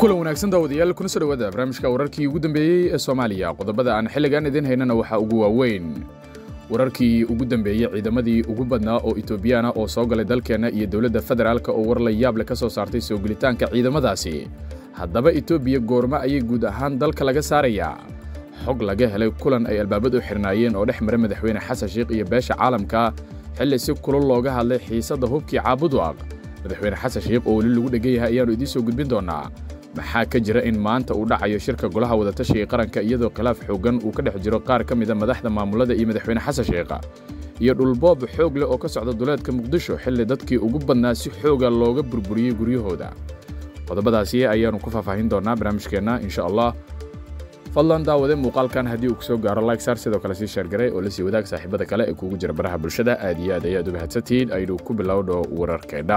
kulan wanaagsan daawadayaal kuna soo dhawaada barnaamijka wararkii ugu dambeeyey ee soomaaliya qodobada aan xilligan idiin haynana waxaa ugu waaweyn wararkii ugu dambeeyey ciidamadii ugu badnaa oo etoobiyana oo soo galay dalkeenna iyo dowladda federaalka oo war la yaable ka soo saartay soo gelitaanka ciidamadaasi haddaba etoobiya goormo ayay guud ahaan dalka laga saarayaa xog laga helay kulan ay albaabad u xirnaayeen oo dhex mara madaxweyne xasan sheikh iyo beesha caalamka xilli si kulul looga hadlay xiisadda hubkii caabuduaq madaxweyne xasan sheikh oo weli lagu dhegan yahay ayaannu idiin soo gudbin doonnaa maxaa ka jira in maanta uu dhacayo shirka golaha wadatashiga qaranka iyadoo khilaaf xooggan uu ka dhex jiro qaar ka mida madaxda maamulada iyo madaxweyne xasan sheikha iyo dhulboob xoog leh oo ka socda duleedka muqdisho xilli dadkii ugu badnaa si xooga looga burburiyey guryahooda qodobadaasi ayaannu ku faahfaahin doonnaa barnaamijkeenna insha allah fadlan daawade muuqaalkan haddii uu ku soo gaaro lykesar sidoo kale sii sheergaray oo la sii wadaag saaxiibada kale ee kuugu jira baraha bulshada aad iyo aad ayaad u mahadsantihiin aynu ku bilowdho wararkeedha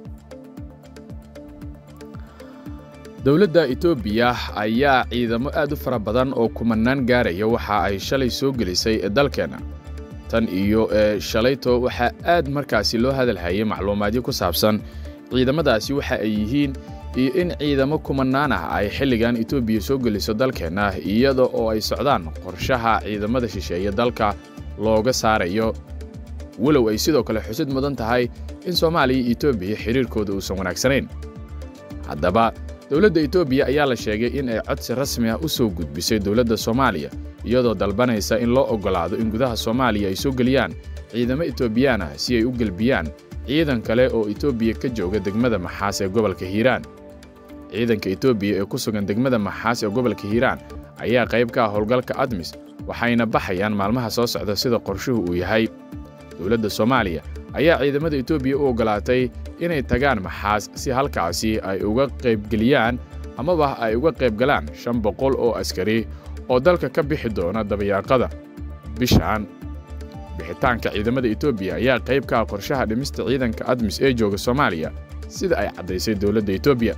dowladda etoobiya ayaa ciidamo aad u fara badan oo kumanaan gaaraya waxa ay shalay soo gelisay dalkeenna tan iyo shalayto waxaa aad markaasi loo hadalhayay macluumaadyo ku saabsan ciidamadaasi waxa ay yihiin iyo in ciidamo kumanaan ah ay xilligan etoobiya soo geliso dalkeenna iyada oo ay socdaan qorshaha ciidamada shisheeye dalka looga saarayo walow ay sidoo kale xusid mudan tahay in soomaaliya iyo etoobiya xidhiirkooda uusan wanaagsanayn haddaba dowladda etoobiya ayaa la sheegay in ay codsi rasmi ah u soo gudbisay dowladda soomaaliya iyadoo dalbanaysa in loo oggolaado in gudaha soomaaliya ay soo geliyaan ciidamo etoobiyaan ah si ay u gelbiyaan ciidan kale oo etoobiya ka jooga degmada maxaas ee gobolka hiiraan ciidanka etoobiya ee ku sugan degmada maxaas ee gobolka hiiraan ayaa qayb ka ah howlgalka admis waxayna baxayaan maalmaha soo socda sida qorshuhu uu yahay dowladda soomaaliya ayaa ciidamada etoobiya u oggolaatay inay tagaan maxaas si halkaasi ay uga qaybgeliyaan amaba ay uga qaybgalaan shan boqol oo askari oo dalka ka bixi doona dabayaaqada bishan bixitaanka ciidamada etoobiya ayaa qayb ka ah qorshaha dhimista ciidanka admis ee jooga soomaaliya sida ay caddaysay dowladda etoobiya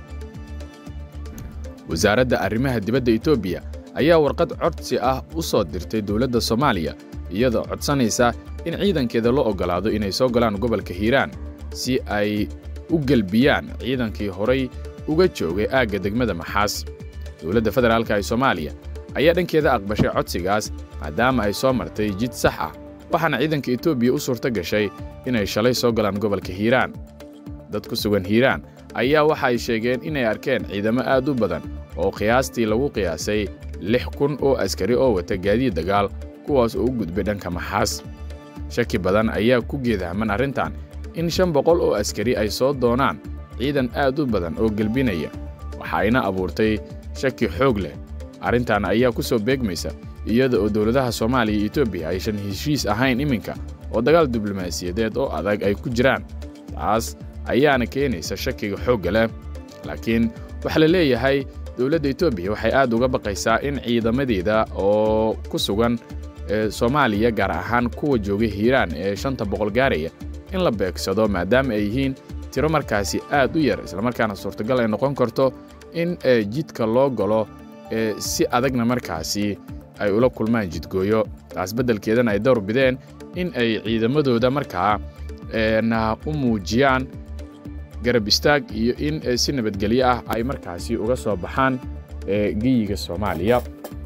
wasaaradda arrimaha dibadda etoobiya ayaa warqad codsi ah u soo dirtay dowladda soomaaliya iyadoo codsanaysa in ciidankeeda loo oggolaado inay soo galaan gobolka hiiraan si ay u gelbiyaan ciidankii horay uga joogay aagga degmada maxaas dowladda federaalka ee soomaaliya ayaa dhankeeda aqbashay codsigaas maadaama ay soo martay jid sax ah waxaana ciidanka etoobiya u suurto gashay inay shalay soo galaan gobolka hiiraan dad ku sugan hiiraan ayaa waxa ay sheegeen inay arkeen ciidamo aad u badan oo qiyaastii lagu qiyaasay lix kun oo askari oo wata gaadiid dagaal kuwaas oo u gudbay dhanka maxaas shaki badan ayaa ku geedahman arrintan in shan boqol oo askari ay soo doonaan ciidan aad u badan oo gelbinaya waxa ayna abuurtay shaki xoog leh arrintan ayaa ku soo beegmaysa iyada oo dowladaha soomaaliya iyo etoobiya aysan heshiis ahayn iminka oo dagaal diblomaasiyadeed oo adag ay ku jiraan taas ayaana keenaysa shakiga xoogga leh laakiin waxaa la leeyahay dowladda etoobiya waxay aad uga baqaysaa in ciidamadeeda oo ku sugan soomaaliya gaar ahaan kuwa jooga hiiraan ee shanta boqol gaaraya in la beegsado maadaama ay yihiin tiro markaasi aad u yar islamarkaana suurtagal ay noqon karto in jidka loo galo si adagna markaasi ay ula kulmaan jidgooyo taas beddelkeedana ay dowr bideen in ay ciidamadooda markaa u muujiyaan garab istaag iyo in si nabadgelyo ah ay markaasi uga soo baxaan geyiga soomaaliya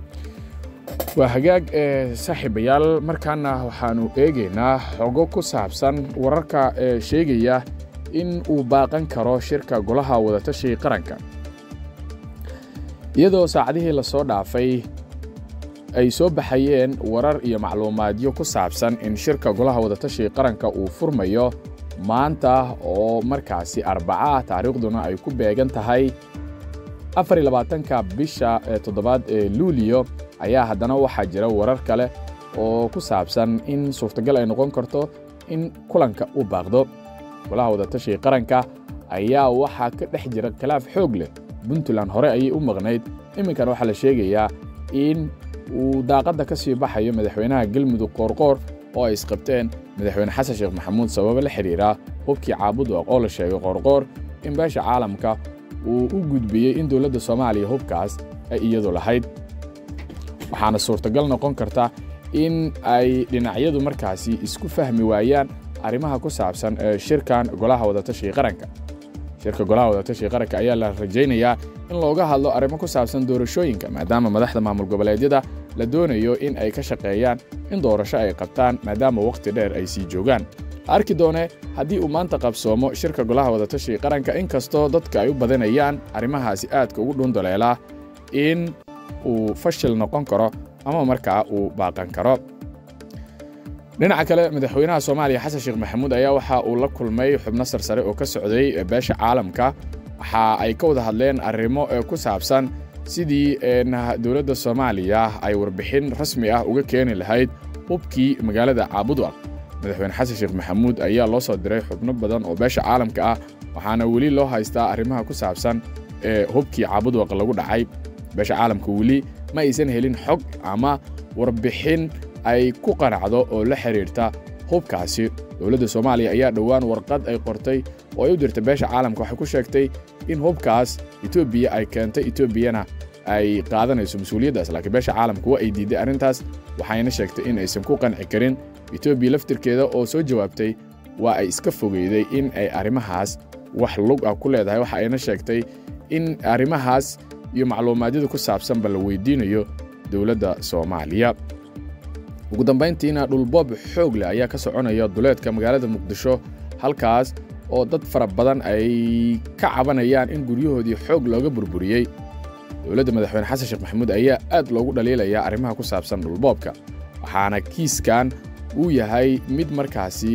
waa hagaag saaxiibayaal markaana waxaannu eegaynaa xogo ku saabsan wararka sheegaya in uu baaqan karo shirka golaha wadatashiga qaranka iyadoo saacadihii la soo dhaafay ay soo baxayeen warar iyo macluumaadyo ku saabsan in shirka golaha wadatashiga qaranka uu furmayo maanta oo markaasi arbaca ah taariikhduna ay ku beegan tahay afariy labaatanka bisha toddobaad ee luuliyo ayaa haddana waxaa jira warar kale oo ku saabsan in suurtagal ay noqon karto in kulanka u baaqdo golaha wadatashiga qaranka ayaa waxaa ka dhex jira khilaaf xoog leh puntland hore ayay u maqnayd iminkana waxaa la sheegayaa in uu daaqadda ka sii baxayo madaxweynaha galmudug qoorqoor oo ay isqabteen madaxweyne xasan sheekh maxamuud sababo la xidhiira hubkii caabuduaq oo la sheegay qoorqoor in beesha caalamka uu u gudbiyey in dowladda soomaaliya hubkaas ay iyadu lahayd waxaana suurtagal noqon karta in ay dhinacyadu markaasi isku fahmi waayaan arrimaha ku saabsan shirkan golaha wadatashiga qaranka shirka golaha wadatashiga qaranka ayaa la rajaynayaa in looga hadlo arrimo ku saabsan doorashooyinka maadaama madaxda maamul goboleedyada la doonayo in ay ka shaqeeyaan in doorasho ay qabtaan maadaama wakhti dheer ay sii joogaan arki doone haddii uu maanta qabsoomo shirka golaha wadatashiga qaranka inkastoo dadka ay u badanayaan arrimahaasi aadka ugu dhundaleelaa in uu fashil noqon karo ama markaa uu baaqan karo dhinaca kale madaxweynaha soomaaliya xasan sheekh maxamuud ayaa waxa uu la kulmay xubno sarsare oo ka socday beesha caalamka waxa ay ka wada hadleen arrimo ku saabsan sidii dowladda soomaaliya ay warbixin rasmi ah uga keeni lahayd hubkii magaalada caabudwaq madaxweyne xasan sheekh maxamuud ayaa loo soo diray xubno badan oo beesha caalamka ah waxaana weli loo haystaa arrimaha ku saabsan ee hubkii caabudwaq lagu dhacay beesha caalamka weli ma aysan helin xog ama warbixin ay ku qanacdo oo la xidhiirta hubkaasi dowladda soomaaliya ayaa dhowaan warqad ay qortay oo ay u dirtay beesha caalamka waxay ku sheegtay in hubkaas etoobiya ay keentay etoobiyana ay qaadanayso mas-uuliyaddaas laakiin beesha caalamka waa ay diidday arrintaas waxayna sheegtay in aysan ku qanci karin etoobiya laftirkeeda oo soo jawaabtay waa ay iska fogeyday in ay arrimahaas wax lug ah ku leedahay waxa ayna sheegtay in arrimahaas iyo macluumaadyada ku saabsanba la weydiinayo dowladda soomaaliya ugu dambayntiina dhulboob xoog leh ayaa ka soconaya duleedka magaalada muqdisho halkaas oo dad fara badan ay ka cabanayaan in guryahoodii xoog looga burburiyey dowladda madaxweyne xasan sheekh maxamuud ayaa aad loogu dhaliilayaa arrimaha ku saabsan dhulboobka waxaana kiiskan uu yahay mid markaasi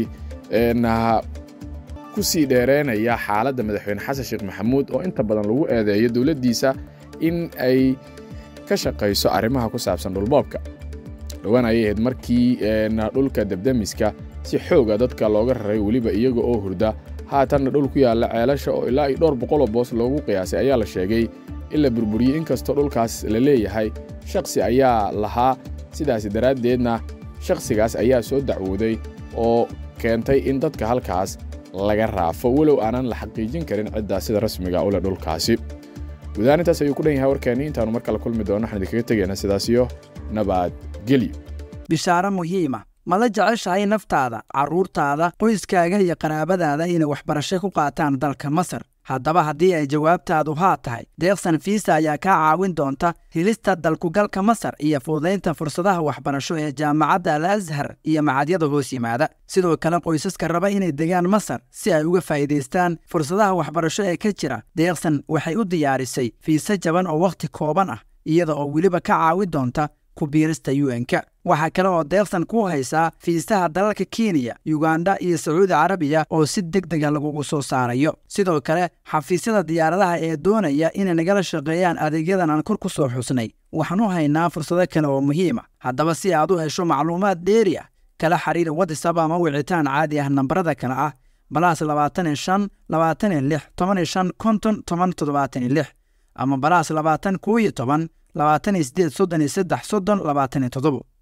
ku sii dheereynaya xaaladda madaxweyne xasan sheekh maxamuud oo inta badan lagu eedeeyo dowladdiisa in ay ka shaqayso arrimaha ku saabsan dhulboobka dhowaan ayay ahayd markii dhulka debdemiska si xooga dadka looga raray weliba iyaga oo hurda haatanna dhul ku yaalla ceelasha oo ilaa iyo dhowr boqoloo boos loogu qiyaasay ayaa la sheegay in la burburiyey inkastoo dhulkaas la leeyahay shakhsi ayaa lahaa sidaasi daraaddeedna shakhsigaas ayaa soo dacwooday oo keentay in dadka halkaas laga raafo walow aanan la xaqiijin karin ciddaa sida rasmiga u leh dhulkaasi gudahaan intaas ayuu ku dhan yahay warkeenni intaannu mar kale kulmi doono waxaan idinkaga tegayna sidaas iyo nabadgelyo bishaaro muhiima ma la jeceshahay naftaada carruurtaada qoyskaaga iyo qaraabadaada inay waxbarasho ku qaataan dalka masar haddaba haddii ay jawaabtaadu haa tahay deeqsan fiisa ayaa kaa caawin doonta helista dalkugalka masar iyo fududaynta fursadaha waxbarasho ee jaamacadda al ashar iyo macadyada hoos yimaada sidoo kale qoysaska raba inay degaan masar si ay uga faa'iidaystaan fursadaha waxbarasho ee ka jira deeqsan waxay u diyaarisay fiise jaban oo wakhti kooban ah iyada oo weliba ka caawin doonta ku biirista un-ka waxaa kale oo deeqsan ku haysaa fiisaha dalalka kenya yuganda iyo sacuudi carabiya oo si deg dega lagugu soo saarayo sidoo kale xafiisyada diyaaradaha ee doonaya inay nagala shaqeeyaan adeegyadan aan kor ku soo xusnay waxaan u haynaa fursado kale oo muhiima haddaba si aad u hesho macluumaad dheeri ah kala xiriir watisab ama wicitaan caadi ah nambarada kale ah balaas labaatan iyo shan labaatan iyo lix toban iyo shan konton toban toddobaatan iyo lix ama balaas labaatan koo iyo toban labaatan iyo sideed soddon iyo saddex soddon labaatan iyo toddobo